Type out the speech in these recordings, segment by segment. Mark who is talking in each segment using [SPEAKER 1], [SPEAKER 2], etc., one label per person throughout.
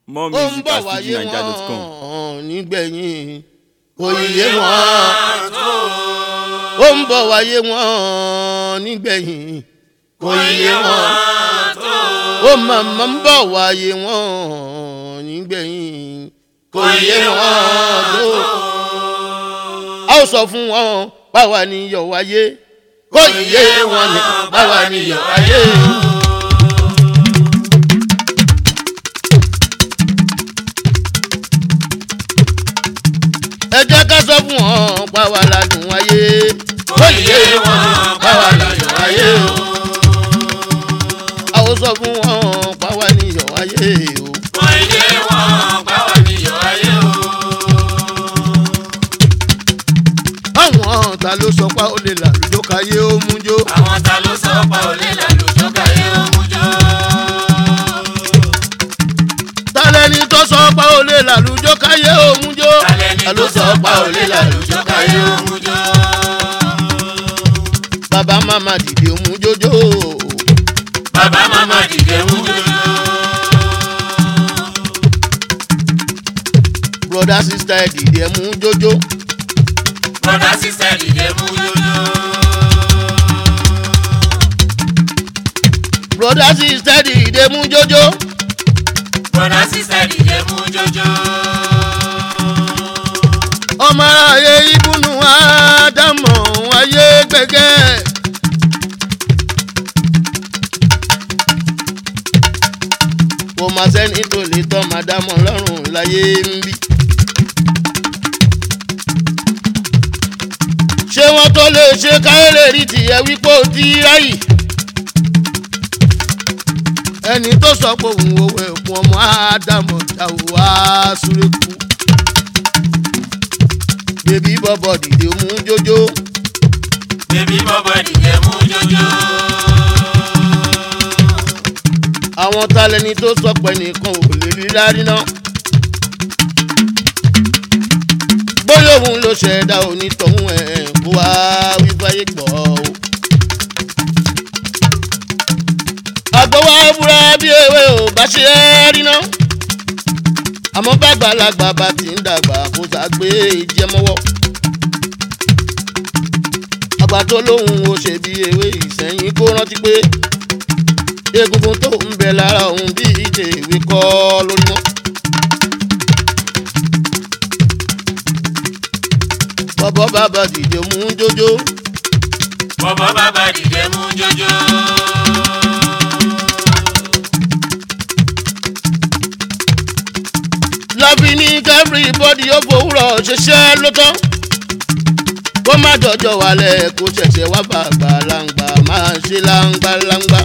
[SPEAKER 1] more
[SPEAKER 2] ó ń
[SPEAKER 1] music
[SPEAKER 2] bọ̀
[SPEAKER 1] at
[SPEAKER 2] wáyé
[SPEAKER 1] fujininja.com.
[SPEAKER 2] wọn nígbẹ̀yìn kò yé wọn ó ń bọ̀ wáyé wọn nígbẹ̀yìn kò yé wọn ó màmá ń bọ̀ wáyé wọn nígbẹ̀yìn kò yé wọn tó a ó sọ fún wọn báwa ni yọ̀ wáyé kò yé wọn ni báwa ni yọ̀ wáyé. ẹ jẹ́ ká sọ fún wọn báwa la dùn wáyé kò yé wọn ni báwa la yọ̀ wáyé o a ó sọ fún wọn báwa ni yọ̀ wáyé o. àwọn ta ló sọ pé ó lè làlùjọ káyé ó mú jó.
[SPEAKER 3] Àwọn ta ló sọ pa olè lálùjọ káyé òmùjọ.
[SPEAKER 2] ta lẹni tó sọ pé ó lè làlùjọ káyé ó mú jó.
[SPEAKER 3] Tàlẹ́ni tó sọ pa olè lálùjọ káyé òmùjọ.
[SPEAKER 2] bàbá màmá dìde mú jójó.
[SPEAKER 3] Bàbá màmá dìde mú jòjò.
[SPEAKER 2] broda sista ẹ dìde mú jójó.
[SPEAKER 3] Bọ́dá sísẹ́ dìde mú jòjò.
[SPEAKER 2] broda sista ẹ dìde mú jójó.
[SPEAKER 3] Bọ́dá sísẹ́ dìde mú jòjò.
[SPEAKER 2] ọmọ ayé ibùnú ádámọ̀ ayé gbẹ̀gẹ́. kò má sẹ́ni tó lè tọ́ màdámọ̀ lọ́rùn láyé ń bí. ṣé wọ́n tó lè ṣe káyọ̀lẹ̀ rí tìyẹ̀ wípé ó ti ráyì. ẹni tó sọ pé òun ò wẹ̀ fún ọmọ ádámọ̀ jáwó wá súré kú bébí bọ́bọ̀ dìde mú jójó
[SPEAKER 3] Bébí bọ́bọ̀ dìde mú jòjò.
[SPEAKER 2] àwọn talẹ́ni tó sọ pé nìkan ò lè rí rárí náà. bóyá òun ló ṣẹ̀dá onítọ̀hún ẹ̀ kó wá wíwáyé gbọ́ o. àgbọ̀wá búra bí ewé ò bá ṣe é rí náà. àmọ́ bàgbàlagbà bá ti ń dàgbà kó sàgbé ìjẹmọ́wọ́. àgbà tó lóhùn ó ṣe bí ewé ìsẹ̀yìn kó rántí pé egungun tó ń bẹ lára òun bí ìdè ìwé kọ́ lórí wọn. bọ́bọ́ bàbá dìde mú jójó
[SPEAKER 3] Bọ́bọ̀ bàbá dìde mú jòjò.
[SPEAKER 2] lọ́bí ní everybody ó fòwúrọ̀ ṣiṣẹ́ ló tán. kó má jọjọ wálẹ̀ kó ṣẹ̀ṣẹ̀ wá bàgbà láǹgbà máa ṣe láǹgbà láǹgbà.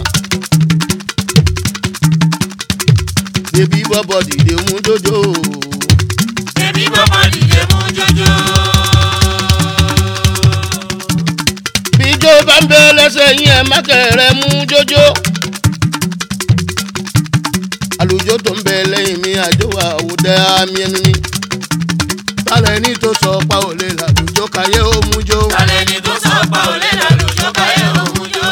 [SPEAKER 2] bébí bọ́bọ́ dìde mú jójó
[SPEAKER 3] Bébí bọ́bọ̀ dìde mú jòjò.
[SPEAKER 2] bíjó bá ń bẹ lẹ́sẹ̀ yín ẹ̀ má kẹ̀rẹ̀ mú jójó. àlùjọ tó ń bẹ lẹ́yìn mi àjò àwòdẹ àmì ẹnu ni. tálẹ̀ ní tó sọ pa ò lè làlùjọ káyé ó mú jó.
[SPEAKER 3] Tàlẹ́ni tó sọ pa olè lálùjọ káyé òmùjọ.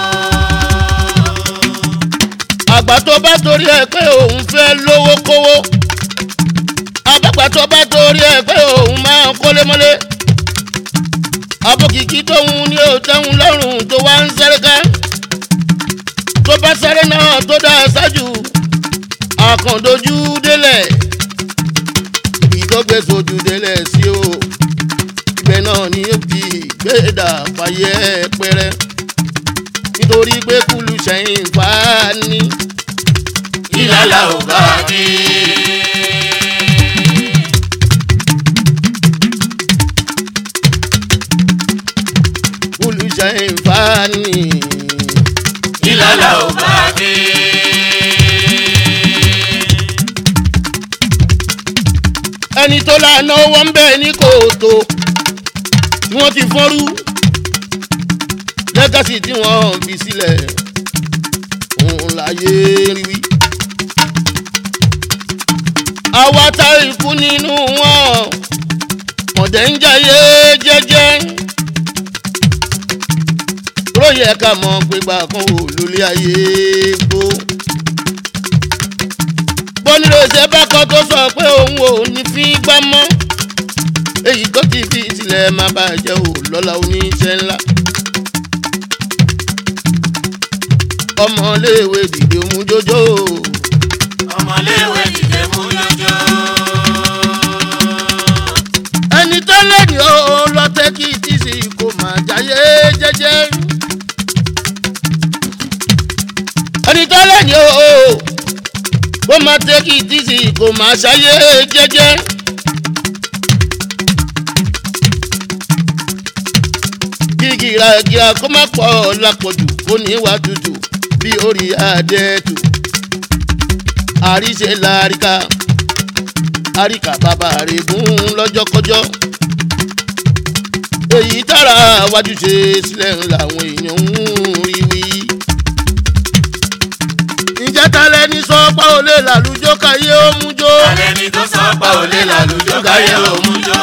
[SPEAKER 2] àgbà tó bá torí ẹ pé òun fẹ́ lówó kówó. àbàgbà tó bá torí ẹ pé òun máa ń kólé mọ́lé. abókìkí tóun ní òtẹ́hun lọ́rùn tó wá ń sáré ká. tó bá sáré náà tó dá ṣáájú àkàndójú délẹ̀. ibi tó gbé sojú délẹ̀ sí o. ibẹ̀ náà ni ó fi gbéda fàyè pẹ́rẹ́. nítorí pé kúlù sẹ́yìn fà á ní.
[SPEAKER 3] Ìlàlà ò bá dé.
[SPEAKER 2] kúlù sẹ́yìn fà á ní.
[SPEAKER 3] Ìlàlà ò bá dé.
[SPEAKER 2] ẹni tó lànà owó ń bẹ̀ ní kòtò tí wọ́n ti fọ́nrú lẹ́gàsì tí wọ́n fi sílẹ̀ òun láyé rí wí. àwa tá ikú nínú wọn ọ̀dẹ̀ ń jayé jẹ́jẹ́ ló yẹ ká mọ̀ pé gbà kan ò lólé ayé gbó. bọ́nìrè gbèsè bákan tó sọ pé òun ò ní fi gbá mọ́ èyí tó ti fi sílẹ̀ má bàjẹ́ ò lọ́la oníṣẹ́ ńlá. ọmọléèwé dìde mú jójó
[SPEAKER 3] ọmọléwé dìde mú jọjọ.
[SPEAKER 2] ẹni tó lẹ́yìn ó lọ́tẹ́ kí tíṣì kò má jáyé jẹ́jẹ́. ẹni tó lẹ́yìn ó kó má tẹ́ kí tíṣì kò má ṣáyé jẹ́jẹ́. gígìràgìrà kó má pọ̀ lápọ̀jù kó ní wá tutù bí orí adẹ́tù. àríṣe làríkà àríkà bàbá rẹ̀ gún lọ́jọ́kọjọ́. èyí tára wájú ṣe sílẹ̀ ń làwọn èèyàn ń rí wí. ǹjẹ́ ta lẹni sọ pé ó lè làlùjọ káyé ó mú jó.
[SPEAKER 3] alẹ́ ni tó sọ pa òlé làlùjọ káyé òun jọ.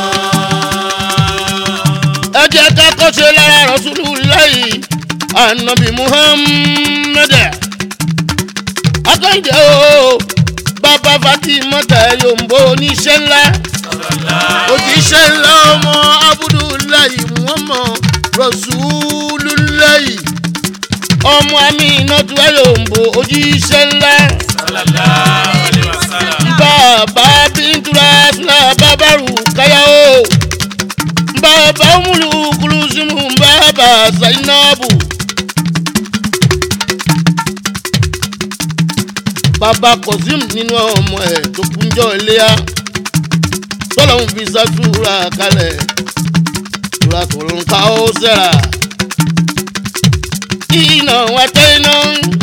[SPEAKER 2] ẹ jẹ́ ká kọ́ṣe lára rọ̀ṣúlù lẹ́yìn ànábì muhammed. akọ́njẹ́ o bàbá fatimata yombo oníṣẹ́ ńlá òjíṣẹ́ ńlá ọmọ abudulayi muhammad rọ̀ṣúlùlẹ́yì ọmọ aminatu yombo òjíṣẹ́ ńlá
[SPEAKER 3] sallallahu alaihi wasallam.
[SPEAKER 2] bàbá bíntura fúlà bàbáru káyàwó bàbá múlu kulusimu bàbá zainabu. bàbá kọ̀sím nínú ọmọ ẹ̀ tó kúnjọ́ iléyà tọ́lọ́hún fi sàtúrà kalẹ̀ tura tó ń ka ó sẹ́ra. iná wa tẹ́ iná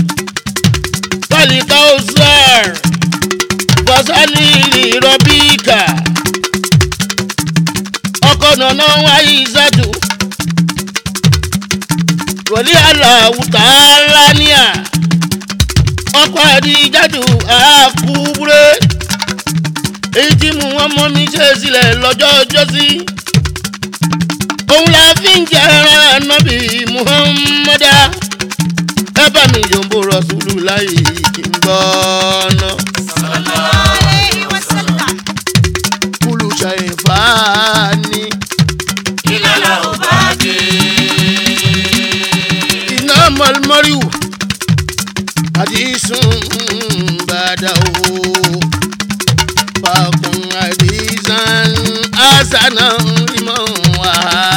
[SPEAKER 2] pálí ká ó sẹ́r fasali rọ́bíkà ọkọ̀ nànà wáyé ìsàdù rọ̀lí aláwùtà lánìá ọkọ̀ àdìjádù àkúbúrẹ́ èyí tí mú wọn mọ́ mi ṣe sílẹ̀ lọ́jọ́ ọjọ́sí òun la fi ń jẹ́ ẹran nábì muhammadu ẹ bá mi yòǹbó rọ̀ṣùlù láyé kí n gbọ́ ọ́nà.
[SPEAKER 1] عليه وسلم
[SPEAKER 2] kúlù ṣàìfàání
[SPEAKER 3] iná la ò bá dé.
[SPEAKER 2] iná mọ̀lmọ́ríwù àdìsún bàdà o fàkùn àdìsán àṣànà ìmọ̀ wá.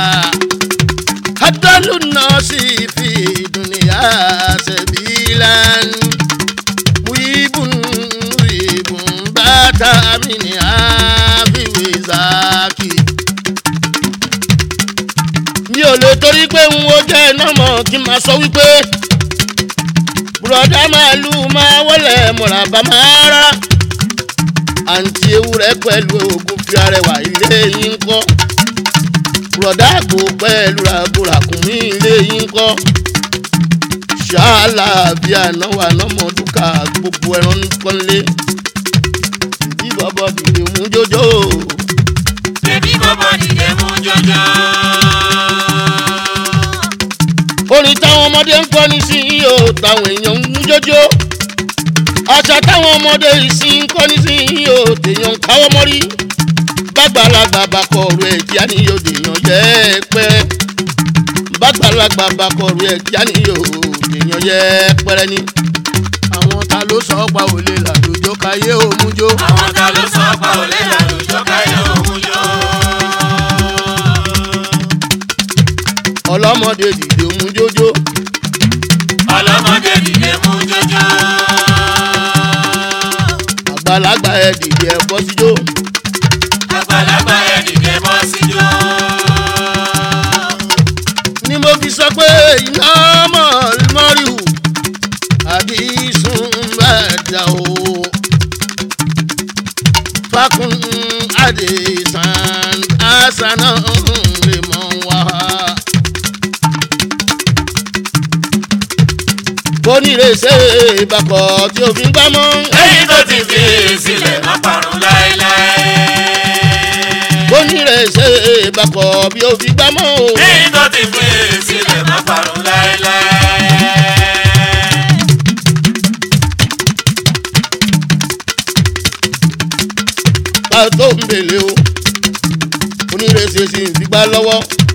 [SPEAKER 2] hadalu nọ́ọ̀sì fi dùnìyà sẹ́bílán wíbùn wíbùn bàtà mi ní àbíwé zaki mi ò lè torí pé n wo jẹ́ iná mọ̀ kí n máa sọ wípé bùrọ̀dá màálù máa wọlé mọ̀ràbà máa rà àǹtí ewúrẹ́ pẹ̀lú oògùn fi arẹwà ilé yín kọ́ bùrọ̀dá àgbò pẹ̀lú ràgùràkùnmí ilé yín kọ́ ṣáàlà bí ànáwó ànámọ̀dúkà gbogbo ẹran nìkan lé ìdí bọ́bọ́ dìde mú jójó
[SPEAKER 3] bébí bọ́bọ́ dìde mú jọjọ.
[SPEAKER 2] orin táwọn ọmọdé ń kọ́ nísìnyí o táwọn èèyàn ń mú jójó àṣà táwọn ọmọdé ìsìn ń kọ́ nísìnyí o tèèyàn ń káwọ́ mọ́rí bàgbàlagbà bàkọ̀ ọ̀rọ̀ ẹ̀ kíá ni yóò dèèyàn yẹ ẹ pẹ́rẹ́ bàgbàlagbà bàkọ̀ ọ̀rọ̀ ẹ̀ kíá ni yóò dèèyàn yẹ ẹ pẹ́rẹ́ ni. àwọn ta ló sọ pa òlé làlójó káyé òmùjó.
[SPEAKER 3] àwọn ta ló sọ pa òlé làlùjọ káyé òun jọ.
[SPEAKER 2] ọlọ́mọdé dìde òmùjójó
[SPEAKER 3] ọlọ́mọdé dìde mú jọjọ.
[SPEAKER 2] àgbàlagbà ẹ̀ dìde ẹ̀ bọ́ síjó.
[SPEAKER 3] àgbàlagbà ẹ̀ dìde bọ́ síjó.
[SPEAKER 2] ni mo fi sọ pé iná mọ̀lmọ́rìhù àbí sùn bàdà o. fakun adesan asana lè mọ wá. bonírèsè bakọ̀ tí o fi ń gbámọ́.
[SPEAKER 3] èyí tó ti fi sílẹ̀ má parun láéláé.
[SPEAKER 2] bonírèsè bakọ̀ bí o fi gbámọ́ o.
[SPEAKER 3] èyí tó ti fi sílẹ̀ má parun láéláé.
[SPEAKER 2] tó ń bèlè o onírèsè sì ń figbá lọ́wọ́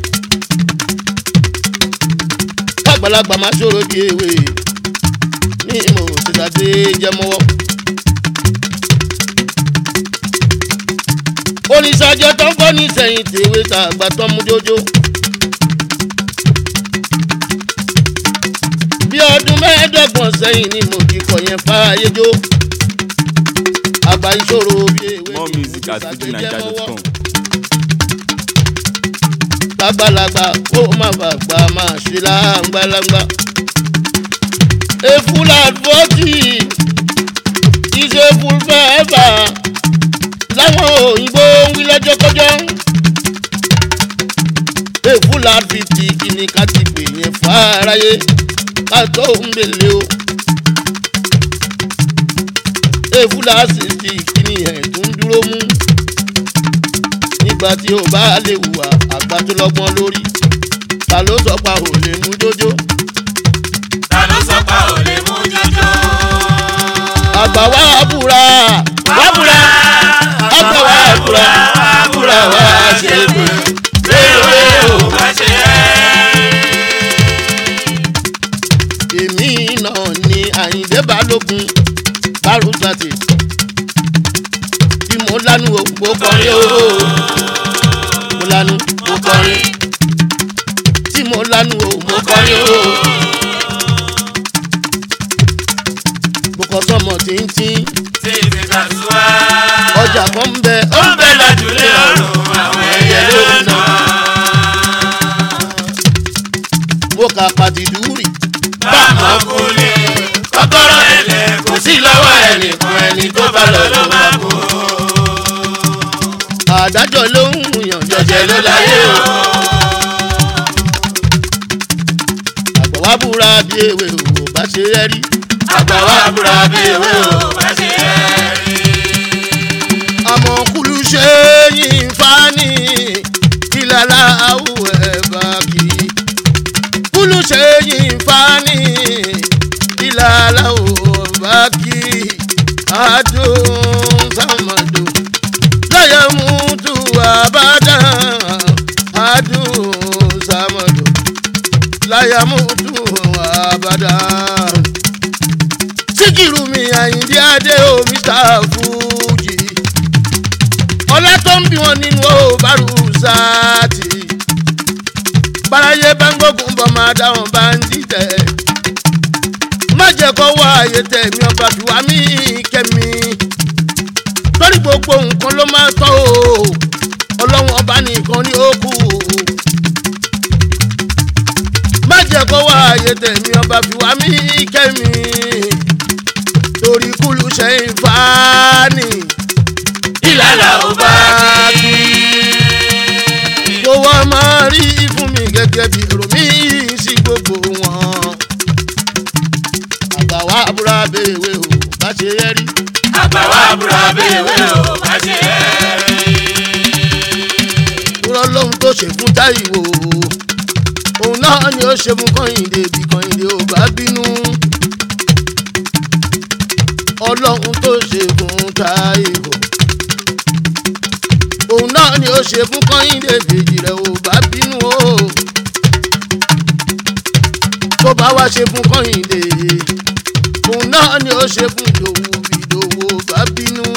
[SPEAKER 2] kágbàlagbà máa ṣòro bí ewé ní ìmọ̀ òṣìṣàdé jẹmọ́wọ́. oníṣàjọ tó ń bọ́ ní sẹ́yìn tèwé tàgbà tó ń mú jójó. bí ọdún mẹ́ẹ̀ẹ́dọ́gbọ̀n sẹ́yìn ni mo ti kọ̀ yẹn fáyé jó. àgbà ìṣòro bí ewé
[SPEAKER 4] More
[SPEAKER 2] ni
[SPEAKER 4] music at
[SPEAKER 2] òṣìṣàdé
[SPEAKER 4] fujininja.com.
[SPEAKER 2] lágbàlagbà kó má bàgbà máa ṣe láǹgbàlagbà. a full advocate is a full forever láwọn òyìnbó ń wí lọ́jọ́kọ́jọ́. a full advocate kí ni ká ti pè yẹn fáráyé ká tó ń bèlè o. a full advocate kí ni ẹ̀ tún dúró mú nígbà tí o bá lè hùwà àgbà tó lọ́gbọ́n lórí ta ló sọ pa ò lè mú jójó
[SPEAKER 3] ta ló sọ pa ò lè mú jọjọ.
[SPEAKER 2] àgbà wá búra wá búra àgbà wá búra wá búra wá ṣe pé
[SPEAKER 3] lérò ò bá ṣe
[SPEAKER 2] èmi náà ni àyíndé balógun bárúsàtì bí mo lánú o mo kọrin o mo lánú mo kọrin tí mo lánú o mo kọrin o mo kọ sọmọ tíntín
[SPEAKER 3] tí ti kà sí wá.
[SPEAKER 2] ọjà kan ń bẹ ó
[SPEAKER 3] ó
[SPEAKER 2] ń
[SPEAKER 3] ń bẹ lájúlé ọ̀run àwọn ẹyẹ ló ń nà.
[SPEAKER 2] mo kà pàtìdúrì
[SPEAKER 3] báàmọ́ kúlé kọ́kọ́rọ́ ẹlẹ́ kò sí lọ́wọ́ ẹnìkan ẹni tó bá lọ ló máa kú.
[SPEAKER 2] àdájọ́ ló ń yàn
[SPEAKER 3] jọjẹ ló láyé o.
[SPEAKER 2] àgbà wá búra bí ewé o bá ṣe rẹ́ rí
[SPEAKER 3] àgbà wa búra bí ewé o bá ṣe é rí.
[SPEAKER 2] àmọ́ kúlù ṣe yín fani ìlàlá àwọ̀ ẹ̀ bá kì í kúlù ṣe yín fani ìlàlá àwọ̀ bá kì í adùn sàmàdù láyé mútu àbádá adùn sàmàdù láyé mútu àbádá síkìrù mi àyíndí adé o mr fuji ọlá tó ń bí wọn nínú o bárù sáàtì báráyé bá ń gbógun bọ́ máa dá wọn bá ń dìtẹ̀ má jẹ́ kó wá àyè tẹ̀mí ọba fi wá mí kẹ́mi lórí gbogbo nǹkan ló máa tọ́ o ọlọ́run ọba nìkan ní ó kù má jẹ́ kó wá àyè tẹ̀mí ọba fi wá mí kẹ́mi torí kúlù ṣe ń fa ni
[SPEAKER 3] ìlàlà ò bá kí.
[SPEAKER 2] kó wá máa rí fún mi gẹ́gẹ́ bí èrò mi sí gbogbo wọn. àgbà wa búra béèwé o bá ṣe yẹ rí.
[SPEAKER 3] àgbà wa búra bí ewé o bá ṣe é rí.
[SPEAKER 2] kúrọ́ lóhun tó ṣe fún táìwò òun náà ni ó ṣe fún kọ́hìndé bí kọ́hìndé ò bá bínú. ọlọ́run tó ṣe fún táìwò òun náà ni ó ṣe fún kọ́hìndé bèjì rẹ̀ ò bá bínú o. tó bá wá ṣe fún kọ́hìndé òun náà ni ó ṣe fún ìdòwú bí ìdòwú ò bá bínú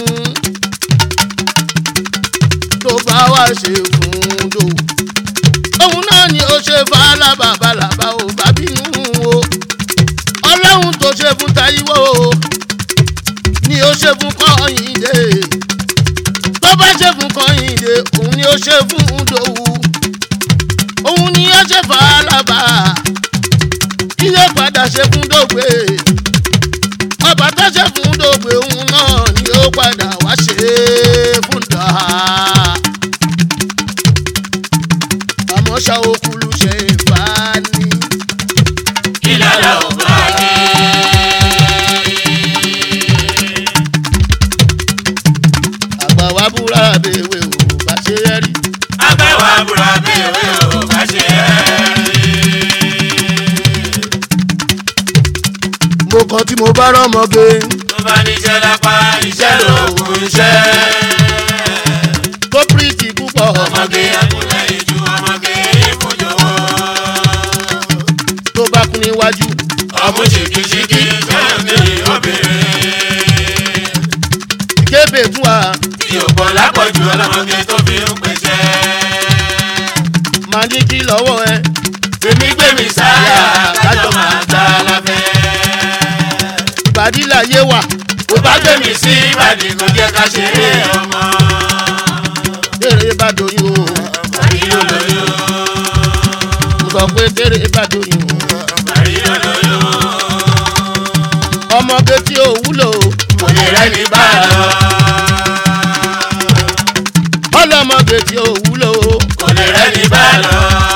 [SPEAKER 2] tó bá wá ṣe fún dòwú. òun náà ni ó ṣe fàlàbà bàlàbà ò bá bínú o. ọlọ́run tó ṣe fún Táíwò o ni ó ṣe fún Kọ́hìndé. tó bá ṣe fún Kọ́hìndé òun ni ó ṣe fún dòwú. òun ni ó ṣe fàlàbà kí ló padà ṣe fún dògbé. ọba tó ṣe fún dògbé òun náà ni ó padà wá ṣe fún dàá àmọ́ ṣá okulu ṣe é fà á ní.
[SPEAKER 3] ìlàlà ò bá kí.
[SPEAKER 2] àgbà wa búra bèwé o bá ṣe é rí.
[SPEAKER 3] àgbà wa búra bí ewé o bá ṣe é rí.
[SPEAKER 2] mo kàn tí mo bá rọ́mọge
[SPEAKER 3] tó bá níṣẹ́ lápá iṣẹ́ lòògùn iṣẹ́.
[SPEAKER 2] bèbè fún wa
[SPEAKER 3] tí ò pọ̀ lápọ̀jù ọlọ́mọge tó fi ń pèsè.
[SPEAKER 2] máa ní kí lọ́wọ́ ẹ
[SPEAKER 3] Fèmí gbé mi sáyà kájọ máa ta láfẹ́.
[SPEAKER 2] ìbàdí láyé wà
[SPEAKER 3] Kò bá gbé mi sí Ìbàdí kò jẹ́ ká ṣeré ọmọ.
[SPEAKER 2] tèrè bá doyún o
[SPEAKER 3] Bàrí olóyún,
[SPEAKER 2] mo sọ pé tèrè bá doyún o
[SPEAKER 3] bàrí olóyún.
[SPEAKER 2] ọmọge tí ò wúlò
[SPEAKER 3] Kò lè rẹ́ni bá lọ.
[SPEAKER 2] ọlọmọge tí ò wúlò
[SPEAKER 3] Kò lè rẹ́ni bá lọ.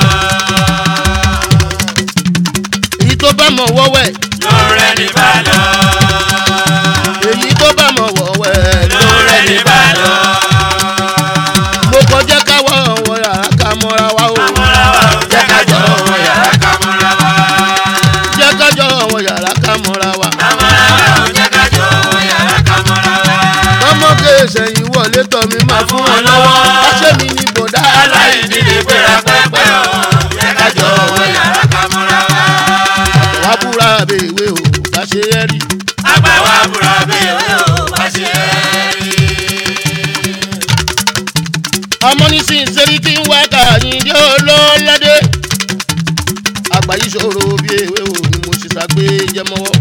[SPEAKER 2] èyí tó bá mọ̀ wọ́wẹ́
[SPEAKER 3] Ló rẹ́ni bá lọ.
[SPEAKER 2] èyí tó bá mọ̀ wọ́wẹ́
[SPEAKER 3] Ló rẹ́ni bá lọ.
[SPEAKER 2] mo kọjá káwọ́ ọ̀wọ́ yàrá ká mọ́ra wa o
[SPEAKER 3] Àmọ́ra wa ò jẹ́ ká jọ wọ yàrá ká mọ́ra wa.
[SPEAKER 2] jẹ́ kájọ́ ọ̀wọ́ yàrá ká mọ́ra wa
[SPEAKER 3] Àmọ́ra wa ò jẹ́ ká jọ wọ yàrá ká mọ́ra wa.
[SPEAKER 2] ọmọge ìṣẹ̀yìn wọlé tọ̀ mí máa fún wọn lọ́wọ́ àṣẹ mi ní bọ̀dá
[SPEAKER 3] aláìní lè gbéra pẹ́pẹ́ o jẹ́ ká jọ wọ yàrá ká mọ́ra wa.
[SPEAKER 2] wàá búra bèèwé o bá ṣe é rí
[SPEAKER 3] àgbà wa búra bèèrè o bá ṣe é rí.
[SPEAKER 2] ọmọ nísìnyí sẹ́rí kí n wá kàyìn dé olóládé àgbáyé ṣòro bí ewé o ni mo ṣe ṣàgbé jẹmọ́wọ́.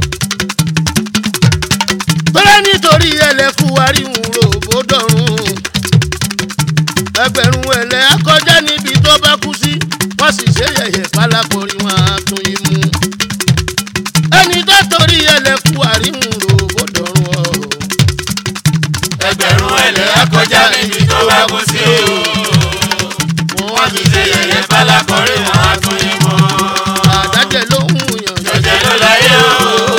[SPEAKER 2] bẹ́ẹ̀ nítorí ẹlẹ́kù àríwùn rògbò dọ̀rùn ẹgbẹ̀rún ẹlẹ́ akọjá níbi tó bá kú sí wọ́n sì ṣe yẹ̀yẹ̀ pálákọ̀rí wọn á tún yín mú. ẹni tó torí ẹlẹ́kù àríwùn rògbò dọ̀rùn ọ̀rọ̀
[SPEAKER 3] ẹgbẹ̀rún ẹlẹ́ akọjá níbi tó bá kú sí o. wọ́n ti ṣe yẹ̀yẹ́ fálákọ̀rí wọn á tún yín mọ́.
[SPEAKER 2] àdájẹ́ ló ń yàn
[SPEAKER 3] jọjẹ ló láyé o.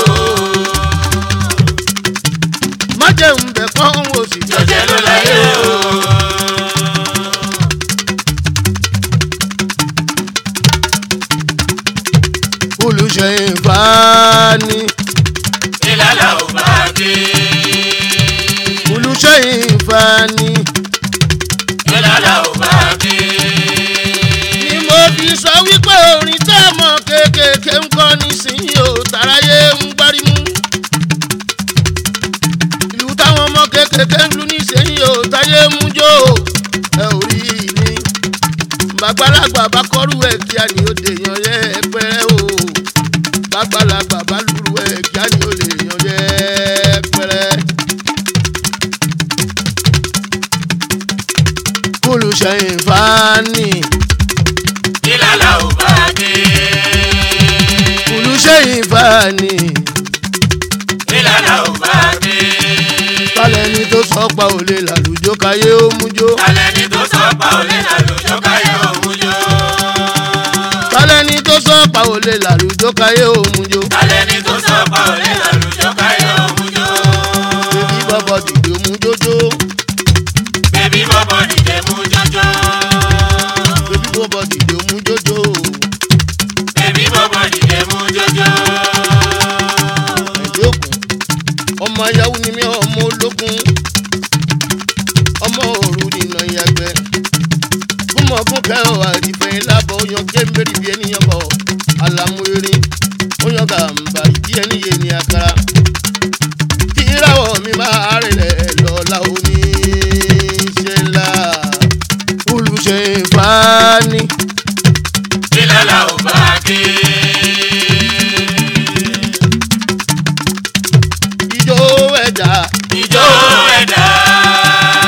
[SPEAKER 2] má jẹun bẹ̀ kọ́ ń wò sí
[SPEAKER 3] jọjẹ ló láyé o.
[SPEAKER 2] olùṣèyìn fani
[SPEAKER 3] ìlàlà ò bá dé.
[SPEAKER 2] olùṣèyìn fani
[SPEAKER 3] ìlàlà ò bá dé.
[SPEAKER 2] ni mo fi sọ wípé orin tẹ́ ẹ mọ̀ kéékèèké ń kọ́ nísìnyí o tàráyé ń gbárímú ìlú táwọn ọmọ kéékèèké ń lu nísìnyí o táyé mú jó ẹ ò rí ni bàgbàlagbà bá kọ́rù ẹ̀ kí a ní ó dè yan yẹ pẹ́rẹ́ o bàgbàlagbà bá lùrù ẹ̀ kí a ní ó lè yan yẹ pẹ́rẹ́. olùṣèyìn fani
[SPEAKER 3] ìlàlà ò bá dé.
[SPEAKER 2] olùṣèyìn fani
[SPEAKER 3] ìlàlà ò bá dé.
[SPEAKER 2] kálẹ̀ ni tó sọ pa òlé làlùjọ káyé ó mú jó
[SPEAKER 3] alẹ́ ni tó sọ pa òlé làlùjọ káyọ̀ òun jọ.
[SPEAKER 2] kálẹ̀ ni tó sọ pa òlé làlùjọ káyé ó mú jó
[SPEAKER 3] alẹ́ ni tó sọ pa òlé làlùjọ káyọ̀ òun jọ.
[SPEAKER 2] bébí bọ́bọ̀ dìde ó mú jójó
[SPEAKER 3] bébí bọ́bọ̀ dìde mú jọjọ.
[SPEAKER 2] bébí bọ́bọ̀ dìde ó mú jójó
[SPEAKER 3] bébí bọ́bọ̀ dìde mú jọjọ.
[SPEAKER 2] ẹ̀jẹ̀ òkun ọmọ ayáwó ni mí ọmọ ológun ọmọ òru nìna ìyàgbẹ́ fúnmọ̀ fún kẹ́họ̀ àrífẹ́ lábọ̀ yan kémbèrè bí ènìyàn bọ̀ àlàmú erin ó yan gàmbà ìdí ẹni yé ni àkàrà kí ìràwọ̀ mi máa rìnlẹ̀ lọ́la òní ṣe ńlá olùṣe ìfani
[SPEAKER 3] ìlàlà ò bá dé.
[SPEAKER 2] ijó ẹ̀dá
[SPEAKER 3] ìjó ẹ̀dá.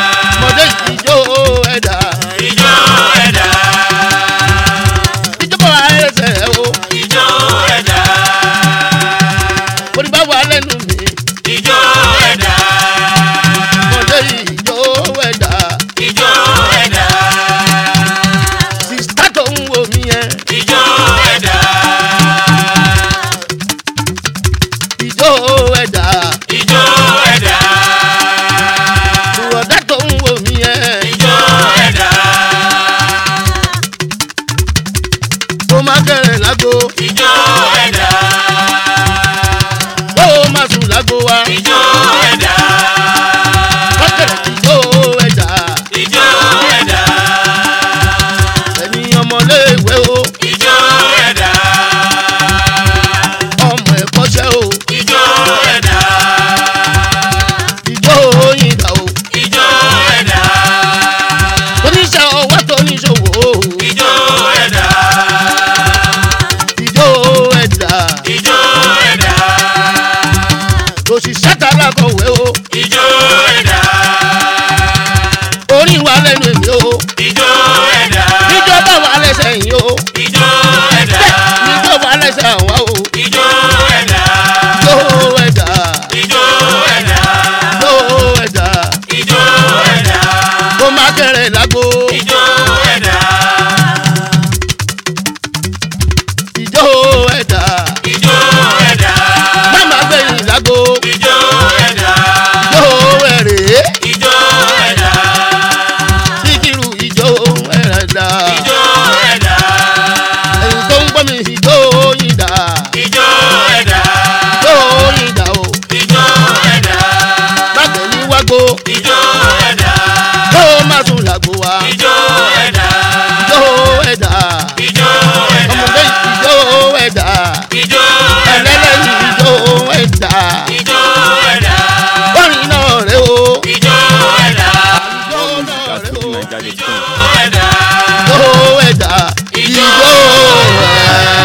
[SPEAKER 2] mọ̀dé ijó ẹ̀dá
[SPEAKER 3] ìjó ẹ̀dá.
[SPEAKER 2] ìjọba kẹrẹ lágbo
[SPEAKER 3] ijó ẹ̀dá
[SPEAKER 2] ìjó ẹ̀dá
[SPEAKER 3] ijó ẹ̀dá
[SPEAKER 2] mama gbẹ̀yìn lágbo
[SPEAKER 3] ijó ẹ̀dá
[SPEAKER 2] ìjó ẹ̀rẹ̀
[SPEAKER 3] ijó ẹ̀dá
[SPEAKER 2] síkírù ìjó ẹ̀dá
[SPEAKER 3] ijó ẹ̀dá
[SPEAKER 2] ẹ̀yìn tó ń gbọ́ mi ìjó yìí dá
[SPEAKER 3] ijó ẹ̀dá
[SPEAKER 2] ìjó yìí dá o
[SPEAKER 3] ijó ẹ̀dá
[SPEAKER 2] lágbẹ̀yìn wágbó
[SPEAKER 3] ijó ẹ̀dá
[SPEAKER 2] tó má sùn lágbo wa
[SPEAKER 3] ijó ẹ̀dá
[SPEAKER 2] ìjó ẹ̀dá
[SPEAKER 3] ijó ẹ̀dá
[SPEAKER 2] ọmọdé ìjó ẹ̀dá
[SPEAKER 3] ijó ẹ̀dá
[SPEAKER 2] ẹlẹ́lẹ́yìn ìjó ẹ̀dá
[SPEAKER 3] ijó ẹ̀dá
[SPEAKER 2] orin náà rẹ o
[SPEAKER 3] ijó ẹ̀dá
[SPEAKER 2] ìjó náà rẹ o
[SPEAKER 3] ijó ẹ̀dá
[SPEAKER 2] ìjó ẹ̀dá ìjó ẹ̀dá.